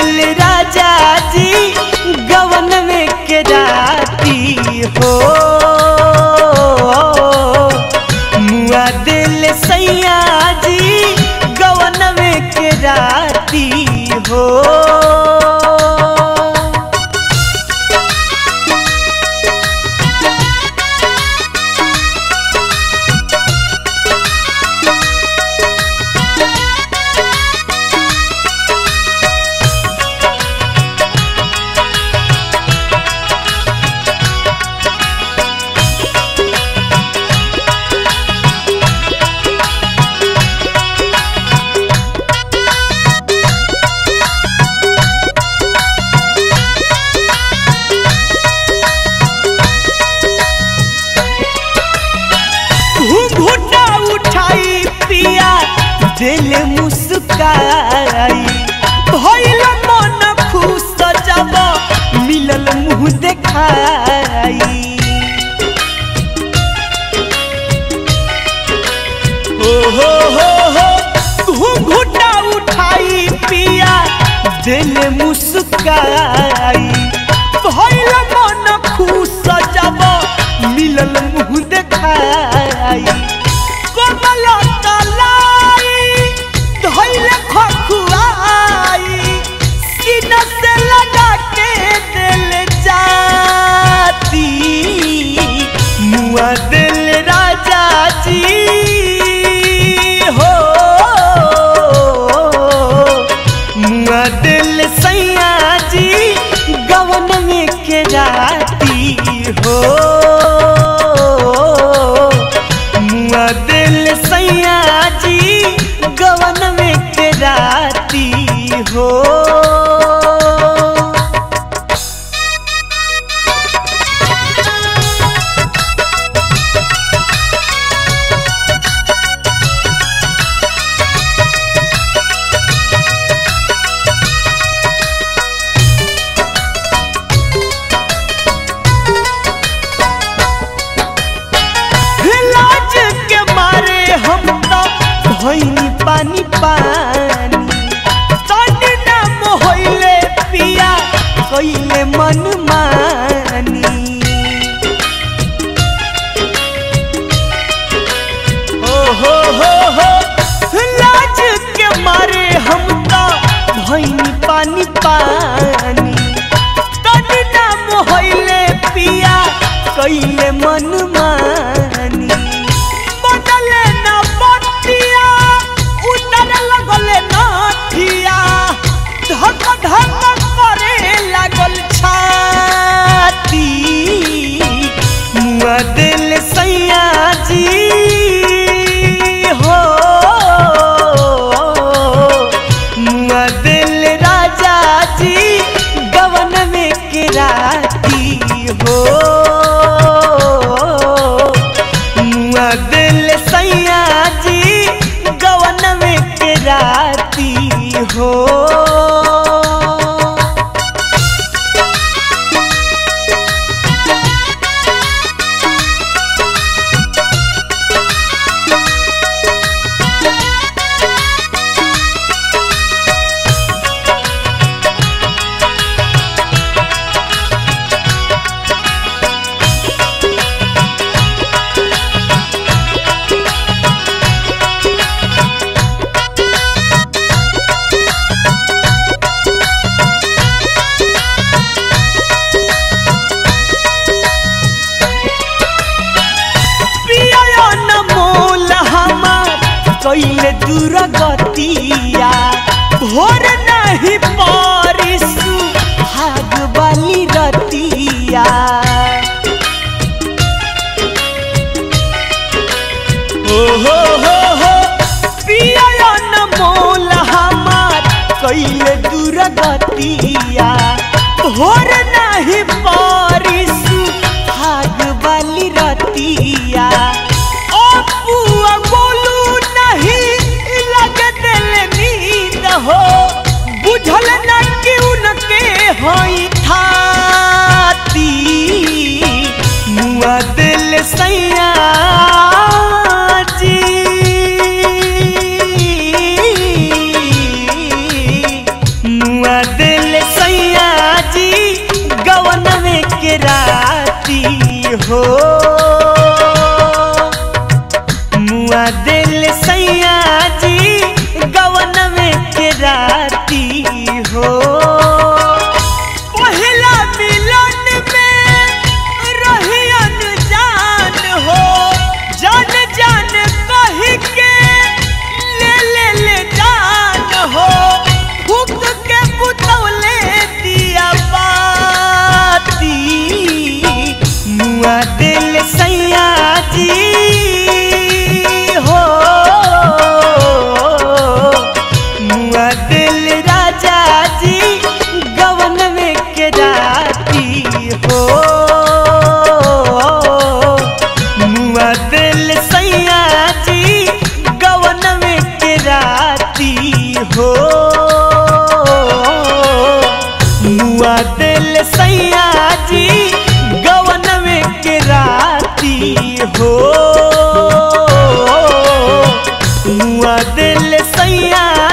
दिल राजा जी गवन में के राती हो मुआ दिल सैया जी गवन में के राती हो घुघुटा उठाई पिया दिल मुस्काई भइल मन खुश जब मिलल मुँह देखाई ओ हो हो हो घुघुटा उठाई पिया दिल मुस्काई भइल मन खुश जब मिलल मुँह देखाई कोमल तलाई धइल खखुआई सीना से लगा के दिल जाती मुआ दिल राजा जी हो मुआ दिल सैया जी गवन में के राती हो मुआ दिल सैया जी गवन में के राती हो लाज के मारे हम तो भइनी पानी पानी तनी नाम होइले पिया कइले मन मानी ओ हो हो हो लाज के मारे हम तो भइनी पानी पानी तनी नाम होइले पिया कइले मन मानी बदले न बतिया उतर लगले नाथिया धक धक करे लागल छाती मुआ दिल सैया जी हो मुआ दिल राजा जी गवन में के राती हो मुआ दिल सैया जी गवन में के राती हो पिया न मोल हमार कैले दूर गतिया भोर नहीं परिसु भाग वाली रतिया ओ हो हो हो पिया न मोल हमार कैले दूर गतिया भोर नहीं परिसु भाग वाली रतिया ओ पुआ बोलू नहीं लगे दिल नींद हो बुझल न कि उनके होई थाती मुआ दिल सैया जी मुआ दिल हो मुआ दिल सैया जी गवन में के राती हो पहिला मिलन में रही अनजान हो जान जान कह के ले ले ले जान हो फूक के बुतौले दिया बाती मुआ दिल सैया जी हो मुआ दिल राजा जी गवन में के राती हो मुआ दिल सैया जी गवन में के राती हो मुआ दिल सैया जी गवन में के राती हो मुआ दिल सैया